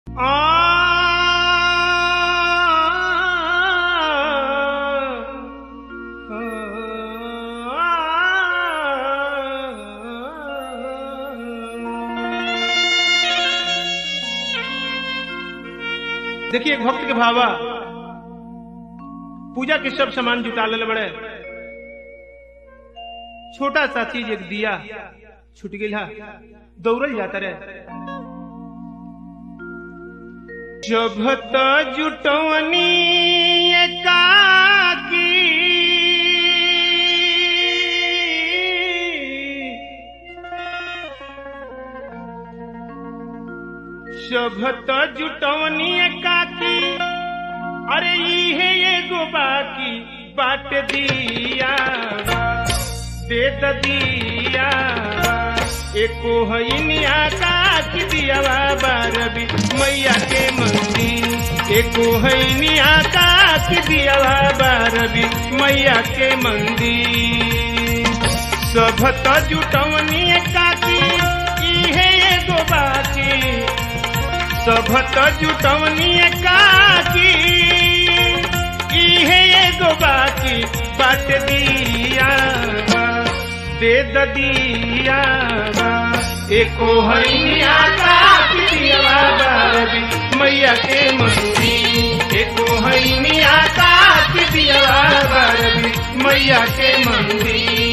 देखिए एक भक्त के भावा पूजा के सब सामान जुटा ले बड़े छोटा सा चीज एक दिया छूट गया दौड़ल जाता रहे जभत जुटवनी एकाकी शभत जुटवनी एकाकी अरे इहे एगो बाकी बाट दिया दे द दिया एको हईनिया काकी दियावा बारबी मैया के मंदिर एको हईनिया काकी दियावा बारबी मैया के मंदिर सभत जुटवनी काकी इहे एगो बाकी सभत जुटवनी काकी इहे एगो बाकी बाट दिया दे द दिया एको हईनिया काकी दिया बारबी मैया के मंदिर एको हईनिया काकी दिया बारबी मैया के मंदिर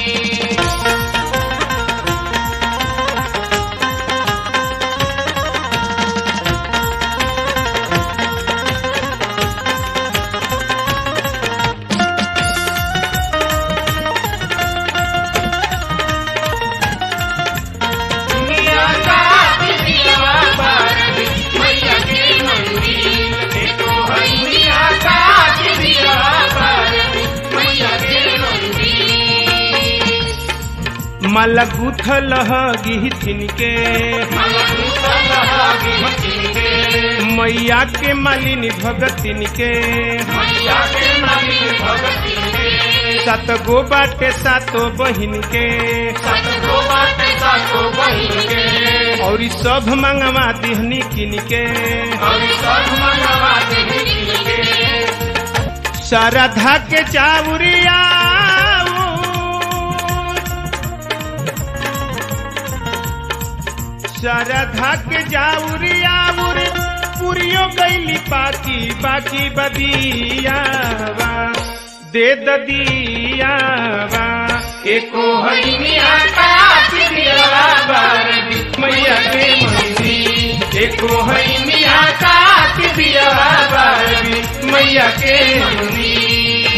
माला गुथल गिथिन के मैया के मालिनी भगतिन के सात गो बाटे सातो बहिन के और ई सब मंगवा दिहनी किन के शारदा के चावरिया शारदा के जाउरियाउर पुरियो गईली पाकी बाकी बदिया दे ददिया एको हईनिया काकी दिया बारबी मैया के मंदिर एको हईनिया काकी दिया बारबी मैया के मंदिर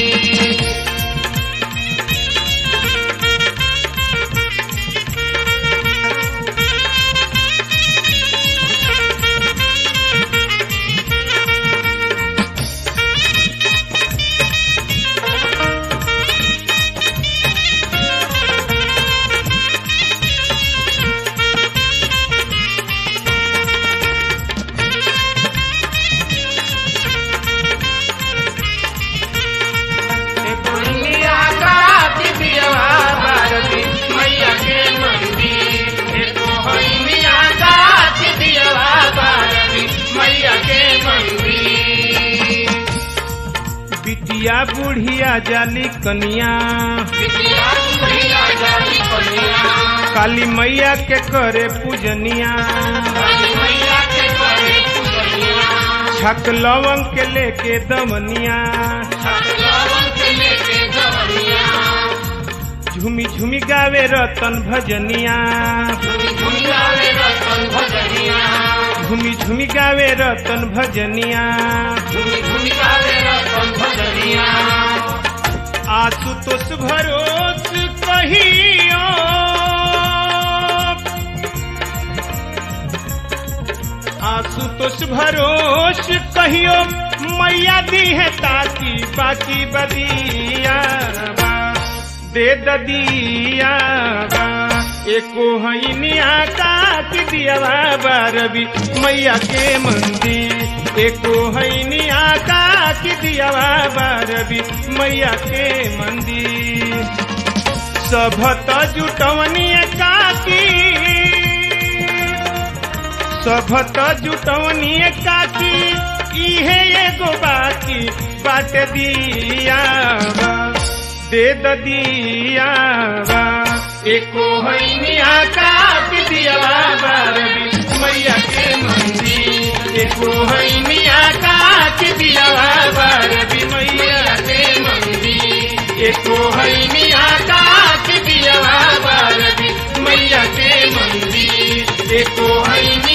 बिटिया बुढ़िया जाली कनिया काली मैया के करे पूजनिया छक लवंग के लेके दमनिया झूमी झूमी गावे रतन भजनिया झूमी झूमी गावे रतन भजनिया आशुतोष भरोस कहियो आशुतोष भरोस कहियो मैया दी है ताकि बाकी बदिया दे ददिया एको हईनिया काकी दिया बारबी मैया के मंदिर एको हईनिया काकी दिया बारबी मैया के मंदिर सभत जुटवनी काकी सभत जुटवनी काकी इहे एगो बाकी बाट दियावा दे द दियावा एको हैनिया काट दियावा बारबी मैया के मंदिर एको हैनिया काट दियावा बारबी मैया के मंदिर एको हैनिया काट दियावा बारबी मैया के मंदिर एको हैनिया